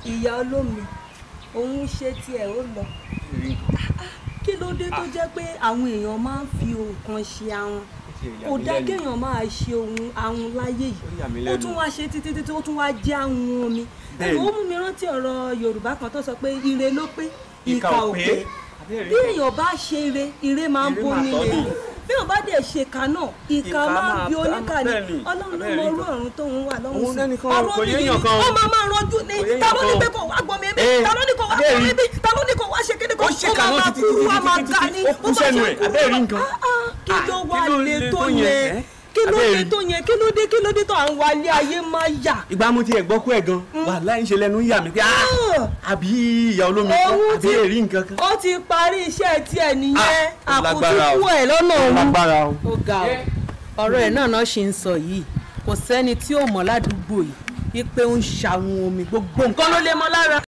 ìyá olómi òun ṣe tiẹ̀ ó lọ kí ló dé tó jẹ́ pé àwọn èèyàn máa ń fi nǹkan ṣe àwọn kò dá kéèyàn máa ṣe ohun àwọn láyé yìí ó tún wá ṣe títí títí ó tún wá jẹ́ àwọn omi Bẹ́ẹ̀ni. ó mú mi rántí ọ̀rọ̀ Yorùbá kan tó sọ pé ire ló pé Ìkà ìkà ò ò pé. pé bí èèyàn bá ṣe ire ire máa ń Ire bomi máa tọ́ lè ni. bí èèyàn bá dẹ̀ ṣe ìkà náà ìkà Ìkà máa ń máa bí bá- oníkà ni bẹ́ẹ̀ni. Ọlọ́run ló Bẹ́ẹ̀ni mọ orú kan. ọ̀run tóun wà lọ́hùn Òun sí lẹ́nìkan kò ọ̀rọ̀ yéèyàn nìyí kan. ó máa máa rọjú ni Kò yéèyàn ta ló ní kan. pé kò wá gbọ́ mi bí Eh, ta ló ní kò wá gbọ́ abẹ́ẹ̀ mi rí. bí ta ló ní kò wá ṣe kíni kò Ó ó ṣèkà máa náà máa títí, kú títí, wá máa títí, ga títí. ni Ó kú bá sẹ́nu ṣe ẹ̀, kú abẹ́ẹ̀ rí wá- nǹkan. Ah, ah, kí ló Ah, wà kí ló lè le tó tó yẹn, yẹn eh? kí ló Abẹ́ẹ̀ dé rí. tó yẹn kí ló dé kí ló dé tó à ń wálé ayé máa yà ìgbà mo tiẹ̀ gbọ́ kú ẹ̀ gan wàhálà ń ṣe lẹ́nu ń yà mí pé ah, Ah. àbí ìyá olómi kan òun àbí ti èrí nǹkan kan. ó ti parí iṣẹ́ tiẹ̀ nìyẹn Ah, ó lágbára àkótúkú o. ẹ̀ lọ́nà òun. lágbára o. ó ga ọ ọ̀rọ̀ ẹ̀ náà náà ṣe ń sọ yìí kò sẹ́ni tí ò mọ̀ ládùúgbò yìí wípé ó ń ṣàwọn omi gbogbo nǹkan ló lè mọ́ lára